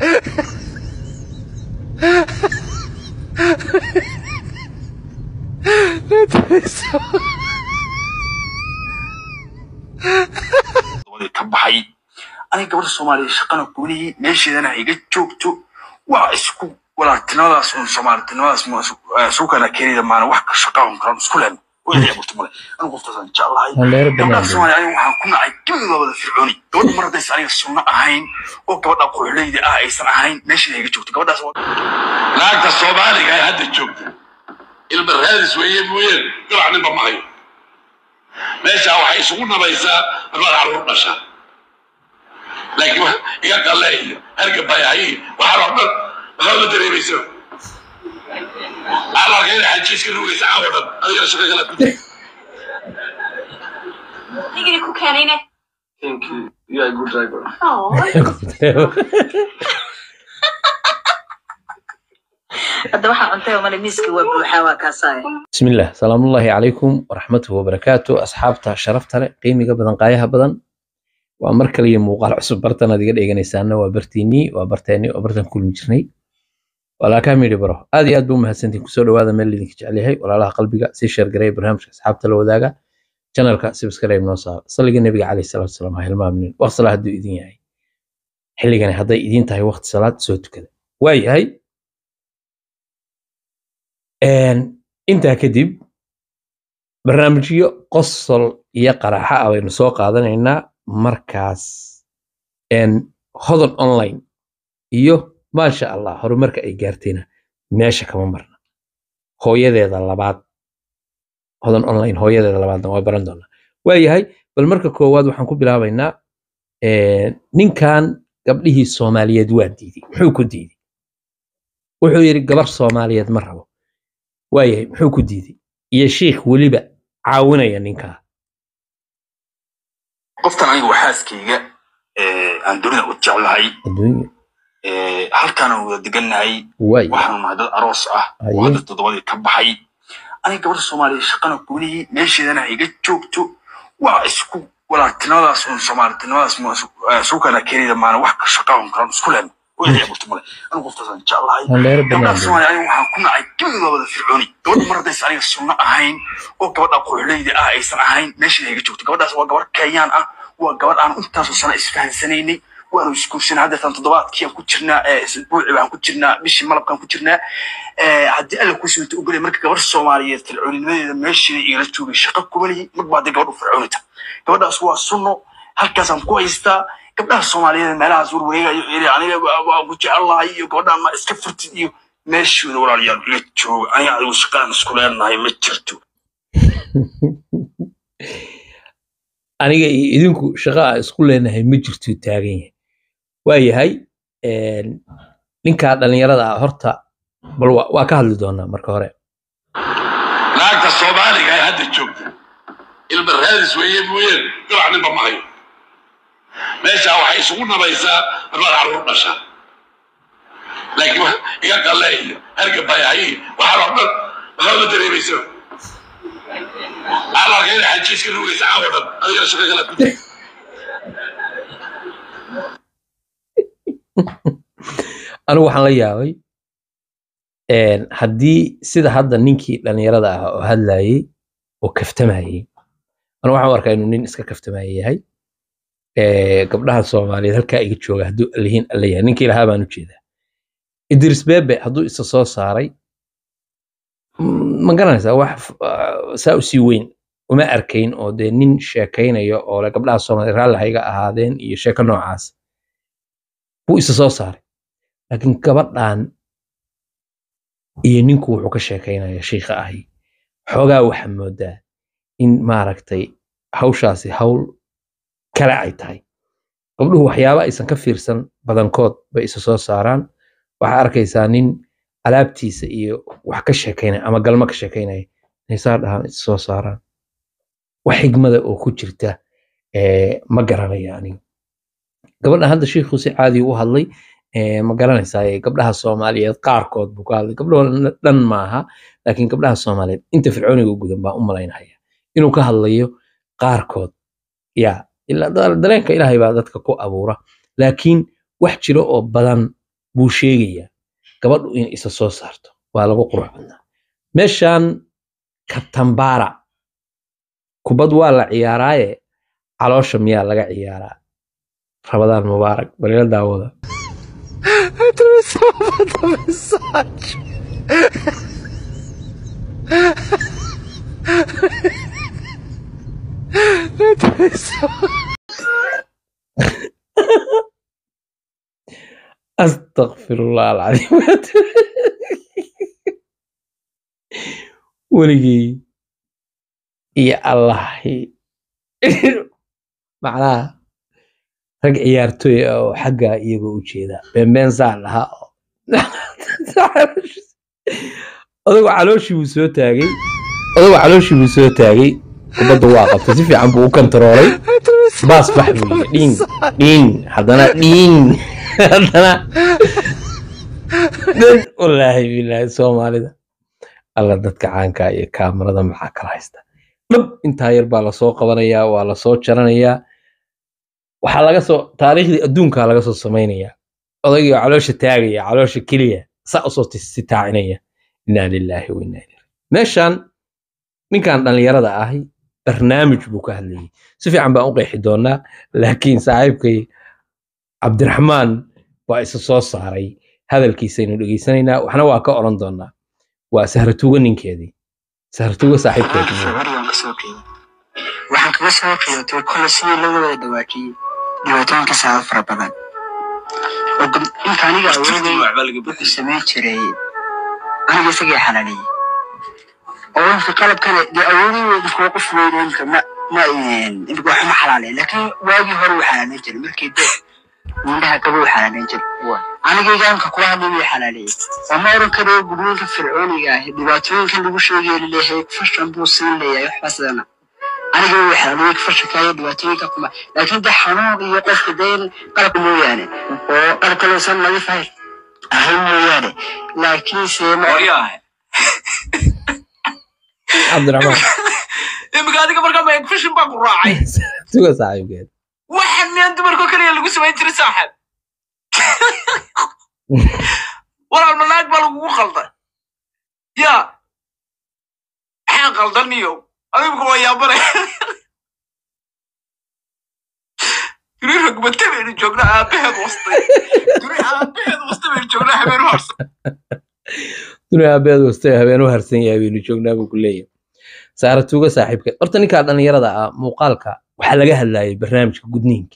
ka baxay aniga gabadha soomaaliya shaqana goonihii meesheedana iga joogto waa isku walaaltinimadaas un soomaalinimadaas suukana keenida maana wax ka shaqaan karan isku leen wixii abuurta male anigu qoftaasaan jeclahay Halleero gabadha banaan soomaaliya aniga waxaan ku nacay gebiga wada fircooni gabadha mar haddaysan aniga sunno ahayn oo gabadha quuxleyda ah aysan ahayn meesheeda iga joogto gabadhaas waa naagta soomaaliga ee hadda joogta ilma raadis weeye mooyeen gabac ninba ma hayo meeshaa waxay isugu nabaysaa labada caruur dhasha laakiin wax iga qalle iyo hargabayahay waxaan oo dhan waxaa ma dareemaysa waxaa la arkay inay xajiiska rugaysa caawo dhan adigana shaqo kala ku jira Nigga ku keenayne. Thank you. You are a good driver. Oh. hadda waxaa cuntay oo male miiska waa buuxaa waa kaasaaya بسم الله سلام الله عليكم ورحمته وبركاته أصحابتا شرفتا لي قيمي بدن قايها بدن وأمر كلي موقع عصب برتنا دي قد إيغانيسانا وبرتيني وبرتيني وبرتن كل مجرني ولا كاميري برو هذه أدو مهسنتين كسولو هذا من اللي ديك عليها ولا لها قلبي سي شير قريب برنامج أصحابتا لو ذاقا channelka subscribe noo saar saliga nabiga calayhi salaatu wasalaam ha hilmaaminin waqti salaad hadduu idin yahay xilligani hadday idin tahay waqti salaad soo tukada waayahay intaa kadib barnaamijyo qosol iyo qaraaxa ah baynu soo qaadanaynaa markaas hodon online iyo maasha allah horumarka ay gaartayna meesha kama marna hooyadeeda labaad hodan online hooyadeeda labaadna waa baran doonaa waayahay bal marka koowaad waxaan ku bilaabaynaa ninkan gabdhihii soomaaliyeed waa diiday muxuu ku diiday wuxuu yidhi gabar soomaaliyeed ma rabo waayahay muxuu ku diiday iyo shiikh weliba caawinaya ninkaa qoftan aniga waa xaaskayga aan dunida u jeclahay adduunya halkaana wada degannahay waay waxaanu nahay dad aroos ah oo Haye. hadda toddobadii ka baxay aniga gabadha soomaaliya shaqana goonihii meesheedana iga joogto waa isku walaaltinimadaas un soomaalinimadaas suukana keenida maana wax ka shaqaan karan isku leen wixii abuurta male anigu qoftaasaan jeclahay halleero gabadha banaan soomaaliya aniga waxaan ku nacay gebiga wada fircooni gabadha mar haddaysan aniga sunno ahayn oo gabadha quuxleyda ah aysan ahayn meesheeda iga joogto gabadhaas waa gabar kenyaan ah waa gabadh aan intaasoo sano isfahansanaynay waanu isguursanay haddeetan toddobaadkii aan ku jirnaa ee isbuuci baan ku jirnaa bishii malabkaan ku jirnaa Eh, haddii alla ku simta ogolay marka gabar soomaaliyeed fircooninimadeeda meesheeda igala joogay shaqo kumalihi marba haddii gabadh u fircoonita gabadhaas waa sunno halkaasaan ku haystaa gabdhaha soomaaliyeed meelahaas warwareegayo iri aniga waa- waa ku jecelahay iyo gabadhaan ma iska furtid iyo meeshooda walaalayaal iga jooga aniga adigu shaqaan isku leenahay ma jirto aniga iyo idinku shaqa aan isku leenahay ma jirtuu taagan yahay waayahay ninkaa dhallinyarada ah horta bal waa waa ka hadli doonaa marka hore naagta soomaaliga ee hadda joogta ilma raadis weeye mooyeen gabac ninba ma hayo meeshaa waxay isugu nabaysaa labada caruur dhasha laakiin wax iga qalle iyo hargabayahay waxaan oo dhan waxaa ma dareemaysa waxaa la arkay inay xajiiska rugaysa caawo dhan adigana shaqo kala ku jira anigu waxaan la yaabay een, haddii sida hadda ninkii dhallinyarada ah oo hadlayey oo kaftamayey anigu waxaan u arkaa inuu nin iska kaftamaya yahay Ee, gabdhaha soomaaliyeed halkaa iga jooga hadduu allihiin alla yahay ninkii lahaa baan u jeedaa idris bebe hadduu isa soo saaray mm, ma garanaysaa wax f- ah, saa u sii weyn uma arkayn oo dee nin sheekaynayo oo le gabdhaha soomaaliyeed raalli ha iga ahaadeen iyo sheeko noocaas buu isa soo saaray laakiin gabadhan iyo ninku wuxuu ka sheekaynaya shiikha ahi xoogaa waxaa moodaa in maaragtay hawshaasi hawl kale ay tahay gabdhuhu waxyaaba aysan ka fiirsan badankood bay isa soo saaraan waxaa arkaysaa nin alaabtiisa iyo wax ka sheekaynaya ama galmo ka sheekaynaya inay saa dhahaan isa soo saaraan wax xigmada oo ku jirta eh, ma garanaya aniga gabadha hadda shiikhu si caadi u hadlay eh, ma garanaysaa eh, gabdhaha soomaaliyeed qaarkood buu ka hadlay gabdhaho dhan maaha laakiin gabdhaha soomaaliyeed inta fircooniga u gudan baa u malaynaya inuu ka hadlayo qaarkood ya ilaa da- dareenka ilaahay baa dadka ku abuura laakiin wax jiro oo badan buu sheegayaa gabadhu in isa soo saarto waa lagu qurux badnaa meeshan kabtambaara kubad waa la ciyaaraaye caloosha miyaa laga ciyaaraa rabadaan mubaarak balila daawada astaqfirullah alcadiim weligii iyo allahi macnaha rag ciyaartooy ah oo xagga iyagoo u jeeda beenbeen saa lahaa oo odagu calooshii buu soo taagay odagu calooshii buu soo taagay kubadda waa qabtay si fiican buu u kontaroolay baas bax buu yidhi dhiin dhiin haddana dhiin haddana dhan wallaahi bilaahi soomaalida alla dadka caanka iyo kaamarada maxaa kala haysta dhab intaa yar baa lasoo qabanayaa waa lasoo jaranayaa waxaa laga soo taariikhdii adduunkaa laga soo samaynayaa odaygii oo caloosha taagaya caloosha keliya saa usoo sitaacinaya inaa lilaahi wa inaa ilaihi meeshan ninkan dhallinyarada ahi barnaamij buu ka hadlayay si fiican baan u qeexi doonaa laakiin saaxiibkay cabdiraxmaan baa isa soo saaray hadalkiisaynu dhegaysanaynaa waxna waa ka oran doonaa waa sahratuuga ninkeedii sahratuuga saaxiibkeedii waxaan kasoo qiimay waxaan kaga soo qiimatay kole sidii laga wada dhawaajiyey dhibaatooyinka saaba fara badan oo gab- inta aniga awoogay wuxuu samayn jiray aniga isagii xalaaleeyey oo inka qalabkana dee awoodii wey inkuu qof weyn imka ma ma imka wax ma xalaaleyn laakiin waagii hore wuu xalaaleyn jiray markii dee mindhaha gaba wuu xalaaleyn jiray anigayga imka kula hadlay wuu xalaaleeyey oo ma oran karo gudniinka fircooniga ah dhibaatooyinka lagu sheegay laleeyahay fashan buu siin leeyahay waxba sidana aniga wuu xalaaleeyey fashanka iyo dhibaatooyinka kuma laakiin dee xanuun iyo qofka dee qalabka mooyaane oo qalabka loosan nadiif ahayn ahayn mooyaane laakiinse ma cabdiraxmaan imika adiga markaa ma infection baa ku raacay sahratuuga saaxiibkeed waxaan miyaan dumarkoo kaliya lagu samayn jiray saaxib walaal manaag baa lagugu qalday ya maxaa qaldan iyo adibka waa yaabane duri rogmate baynu joognaa aabaheed wastay duri aabaheed wastay baynu joognaa habeen harsan dunia aabeed wastay habeen u harsan yahay baynu joognaa buu ku leeyahay saaratuuga saaxiibkeed horta ninkaa dhallinyarada ah muuqaalka waxaa laga hadlayay barnaamijka gudniinka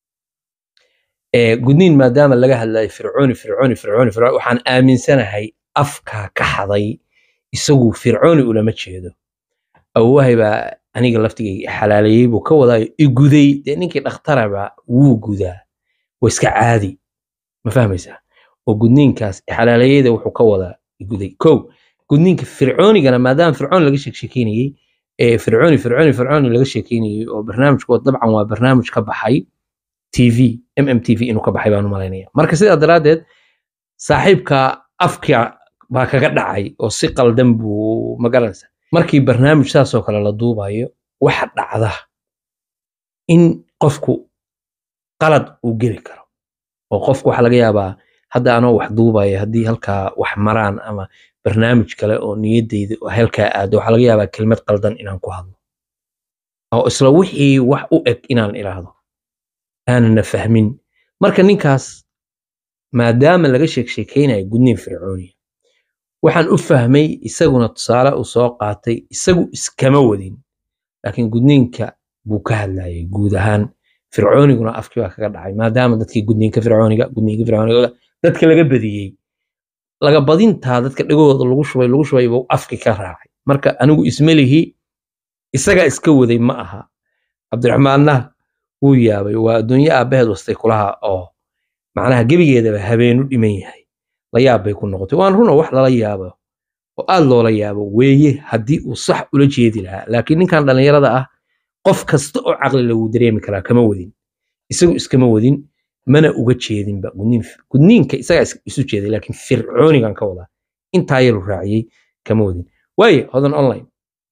ee gudniin maadaama laga hadlayay fircooni fircooni fircooni fircooni waxaan aaminsanahay afkaa ka xaday isagu fircooni ulama jeedo awowahay baa aniga laftigay xalaaleeyey buu ka wadaayo iguday dee ninkii dhakhtaraba wuu gudaa waa iska caadi ma fahmaysaa oo gudniinkaas xalaaleeyada wuxuu ka wadaa iguday kow gudniinka fircoonigana maadaama fircoon laga sheekeynayey ee fircooni fircooni fircooni laga sheekeynayey oo barnaamijkood dabcan waa barnaamij ka baxay tv mm tv inuu ka baxay baan u malaynaya marka sidaa daraaddeed saaxiibka afka baa kaga dhacay oo si qaldan buu magaranaysa markii barnaamij saasoo kale la duubayo waxa dhacda in qofku qalad uu geli karo oo qofku waxaa laga yaabaa hadda anoo wax duubaya haddii halkaa wax maraan ama barnaamij kale oo niyaddayda oo halkaa aado waxaa laga yaabaa kelmad qaldan inaan ku hadlo oo isla wixii wax u eg inaan iraahdo aanana fahmin marka ninkaas maadaama laga sheek sheekeynayo gudniin fircooniya waxaan u fahmay isaguna tusaale uu soo qaatay isagu iskama wadin laakiin gudniinka buu ka hadlayay guud ahaan fircooniguna afkii baa kaga dhacay maadaama dadkii gudniinka fircooniga gudniinka fircooniga dadka laga badiyey laga badintaa dadka dhegahooda lagu shubay lagu shubay buu afki ka raacay marka anigu ismelihi isagaa iska waday ma aha cabdiraxmaanna wuu yaabay waa adduunyo aabbaheed wastay kulaha oo macnaha gebigeedaba habeenu dhiman yahay la yaab bay ku noqotay waan runa wax lala yaabo oo aad loola yaabo weeye haddii uu sax ula jeedi lahaa laakiin ninkan dhallinyarada ah qof kasta oo caqli la wuu dareemi karaa kama wadin isagu iskama wadin mana uga jeedinba gudniin gudniinka isagaa is- isu jeeday laakiin fircoonigan ka wadaa intaa yaru raaciyey kama wadin waaye hodan online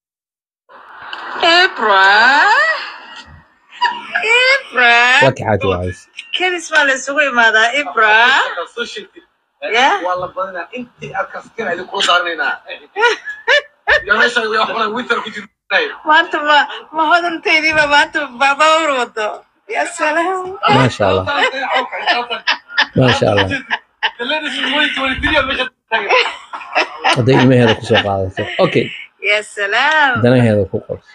ibra ibra waa ka xaaji wacays kedis baa la isugu imaadaa ibra Yeah. waa la badinaa intii aad kasteen idin kula saaranaynaa ya meesha waxbana winter ku jirnay maanta ma ma hodantaydiiba maanta baabaur wado ya salaam maasha allah maasha allah hadday ilmaheeda kusoo qaadato okay ya salaam danaheeda ku qorso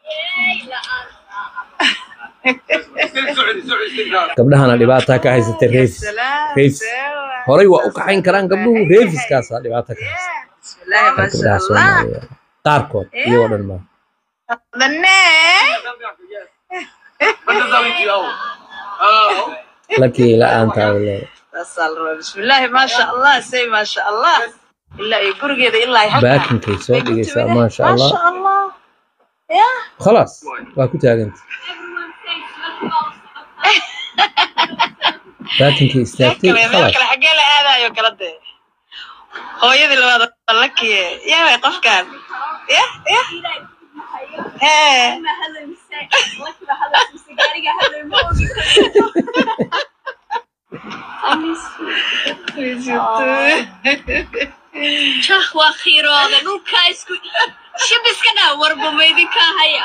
gabdhahana dhibaataa ka haysata ya reefis salaam reefis Sewa. horay waa u kaxayn karaan gabdhuhu reefiskaasaa dhibaata ka haysta bismillaahi maasha gabdhaha allah soomaaliya qaarkood iyagoo dhan maa dane lakii la-aantaada leedahay saasaa la rabaa bismillaahi maasha allah say maasha allah ilaa iyo gurigeeda ilaa iyo halkaa. baakinkay soo Bay ku dhigaysaa timideen. maasha allah maasha allah ya khalaas waa ku taaganta baakinkay istaagtay kale meel khalaas kale xaggee la aadayo kala dee hooyadii labaad waa la kiye yaa way qofkan ya ya hee jah waa khiirooda dhulkaa isku shibiska dhaa warbumaydinka haya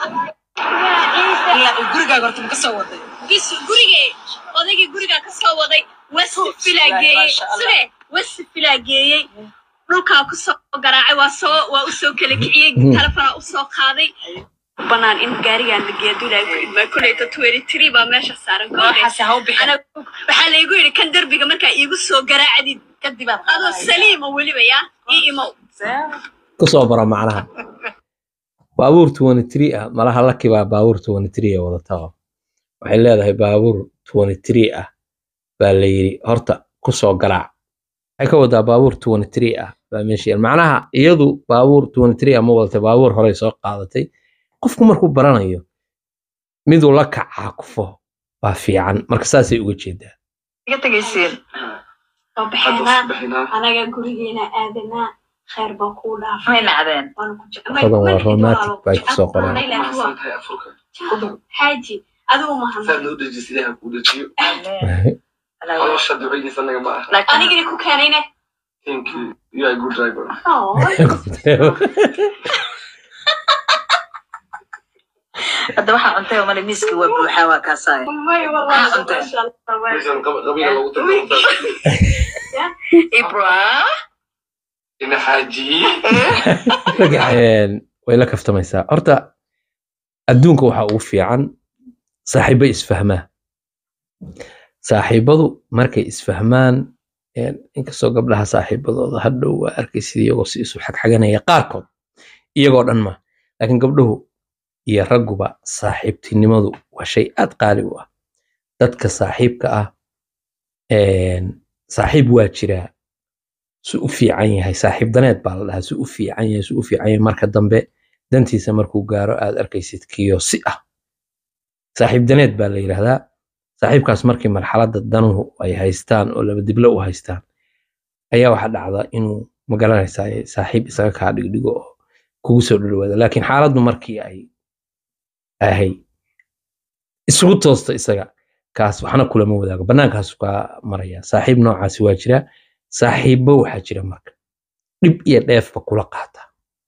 ilaa uu gurigaaga horta ma ka soo waday bis gurigee odaygii gurigaa ka soo waday west filaa geeyey Masha Allah. side west filaa geeyey dhulkaa ku soo garaacay waa soo waa u soo kala kiciyey Mhm. telefonaa u soo qaaday banaan in gaarigaan la geeyo duulaa ku idmaa koleyta twenty three baa meesha saaran waxaase ha u bixin Anagu- waxaa laygu yidhi kan derbiga markaa iigu soo garaacdid kadib aad adoo saliima weliba yaa ii imow kusoo bara macnaha baabuur 23 ah malaha laki baa baabuur 23 ah wadataa waxay leedahay baabuur 23 ah baa la yidhi horta kusoo garaac waxay ka wadaa baabuur 23 ah baa meesha yaal macnaha iyadu baabuur 23 ah ma wadatay baabuur horey soo qaadatay qofku markuu baranayo miduu la kacaa kufo waa fiican marka saasay uga jeedaa iga tegaysiin oo baxeenaa anaga gurigeena aadanaa khayr baa kuu dhaafay may nacdeen waana ku Qodan waa romantic bay ku soo qoreen. xaaji adigu mahan anigina ku keenayne Oh, hadda waxaa cuntay oo male miiskii waa buuxaa waa kaasaaya may wallahi Ah, cunteen. masha Allah. ibra Een, way la kaftamaysaa horta adduunka waxaa ugu fiican saaxiibo isfahmaa saaxiibadu markay isfahmaan een, inkastoo gabdhaha saaxiibadooda hadhow waa arkaysid iyagoo si isu xagxaganaya qaarkood iyagoo dhan ma laakiin gabdhuhu iyo ragguba saaxiibtinimadu waa shay aad qaali u ah dadka saaxiibka ah een, saaxiib waa jiraa su u fiican yahay saaxiib daneed baa la dhahaa su u fiican yahay su u fiican yahay marka dambe dantiisa markuu gaaro aad arkaysid kiyo si ah saaxiib daneed baa la yidhaahdaa saaxiibkaas markii marxaladda danuhu ay haystaan oo laba diblo u haystaan ayaa waxaa dhacda inuu magaranaysaa saaxiib isaga kaa dhigdhigo oo kugu soo dhadhawaada laakiin xaaladdu markii ay ahay isugu toosto isaga kaas waxna kulama wadaago bannaankaasu kaa maraya saaxiib noocaasi waa jira saaxiibbo waxaa jira marka dhib iyo dheefba kula qaata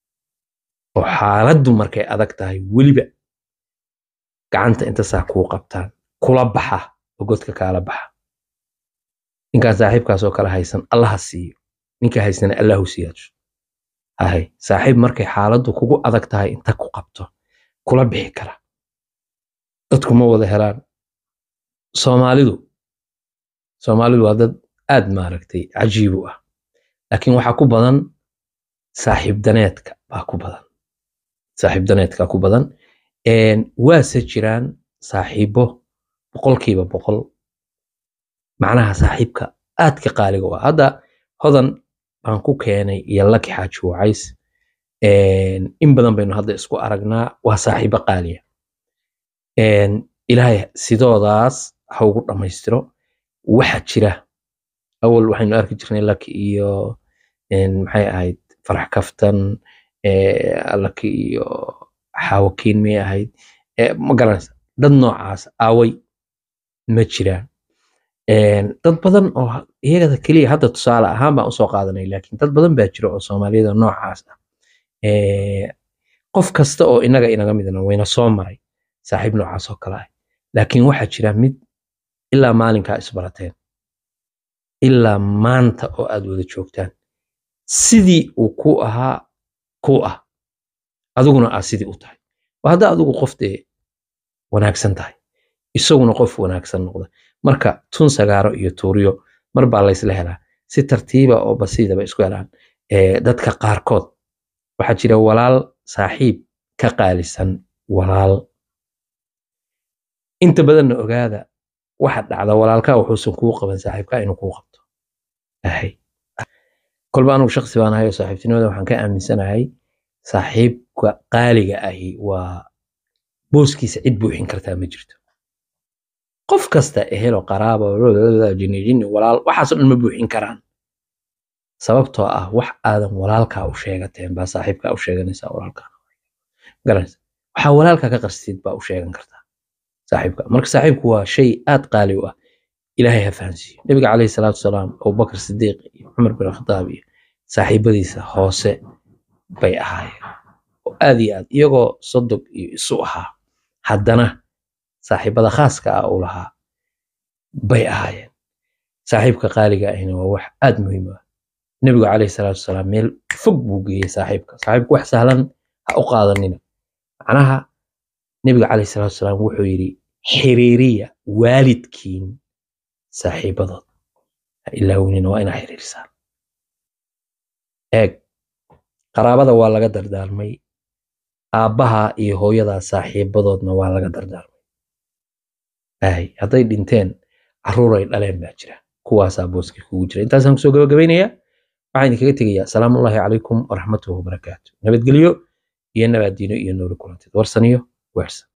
oo xaaladdu markay adag tahay weliba gacanta inta saa kuu qabtaan kula baxa oo godka kaala baxa ninkaan saaxiibkaas oo kale haysan allaha siiyo ninka haysana allahu siyaasho hahay saaxiib markay xaaladdu kugu adag tahay inta ku qabto kula bixi kara dadku ma wada helaan soomaalidu soomaalidu waa dad aad maaragtay cajiib u ah laakiin waxaa ku badan saaxiib daneedka baa ku badan saaxiib daneedka ku badan Een, waase jiraan saaxiibo boqolkiiba boqol macnaha saaxiibka aadka qaaliga u ah hadda hodan baan ku keenay iyo laki xaaji wacays Een, in badan baynu hadda isku aragnaa waa saaxiibo qaaliya Een, ilaahay sidoodaas ha ugu dhammaystiro waxa jira awal waxaynu arki jirnay laki iyo een, maxay ahayd farax kaftan ee, laki iyo xaawakiin miyay ahayd Ee, ma garanaysa dad noocaas aaway ma jiraan Een, dad badan oo ha- iyagada keliya hadda tusaale ahaan baan usoo qaadanay laakiin dad badan baa jira oo soomaaliyada noocaas ah Ee, qof kasta oo inaga inaga midna wayna soo maray saaxiib noocaas oo kale ah laakiin waxaa jira mid ilaa maalinkaa isbarateen ilaa maanta oo aad wada joogtaan sidii uu ku ahaa ku ah adiguna aa sidii u tahay waa hadda adigu qof dee wanaagsan tahay isaguna qof wanaagsan noqda marka tun sagaaro iyo tuuryo mar baa laysla helaa si tartiiba oo basiidaba isku helaan Ee, dadka qaarkood waxaa jira walaal saaxiib ka qaalisan walaal inta badanna ogaada waxa dhacda walaalkaa wuxuusan kuu qaban saaxiibkaa inuu kuu qabto ahay kolba anugu shaksi baan ahay oo saaxiibtinimada waxaan ka aaminsanahay saaxiibka qaaliga ahi waa booskiisa cid buuxin kartaa ma jirto qof kasta ehelo qaraaba jini jini walaal waxaasoo dhan ma buuxin karaan sababtoo ah wax aadan walaalkaa u sheegateen baa saaxiibkaa u sheeganaysaa walaalkaa garanaysa waxaa walaalkaa ka qarstid baa u sheegan kartaa saaxiibka marka saaxiibku waa shay aad qaali u ah ilaahay ha fahansiiyo nabiga calayhi salaatu wasalaam abubakar sidiiq iyo cumar bin khadaab iyo saaxiibadiisa hoose bay ahaayeen oo aad iyo aad iyagoo sodog iyo isu ahaa haddana saaxiibada khaaska ah uu lahaa bay ahaayeen saaxiibka qaaliga ahina waa wax aad muhiim u ah nebigu calayhi salaatu wasalaam meel fog buu geeyey saaxiibka saaxiibku wax sahlan ha u qaadanina macnaha nebiga calayhi salaatu wasalaam wuxuu yidhi xiriiriya waalidkiin saaxiibadood ha ilaawnina waa inaa xiriirisaan eeg qaraabada waa laga dardaarmay aabbaha iyo hooyada saaxiibadoodna waa laga dardaarmay ahay hadday dhinteen carruur ay dhaleen baa jira kuwaasaa booskii kugu jira intaasaan kusoo gabagabaynayaa waxaan idinkaga tegayaa salaamullaahi calaykum waraxmatuhu wabarakaatu nabadgelyo iyo nabaaddiino iyo nooli kulanteed warsaniyo weersan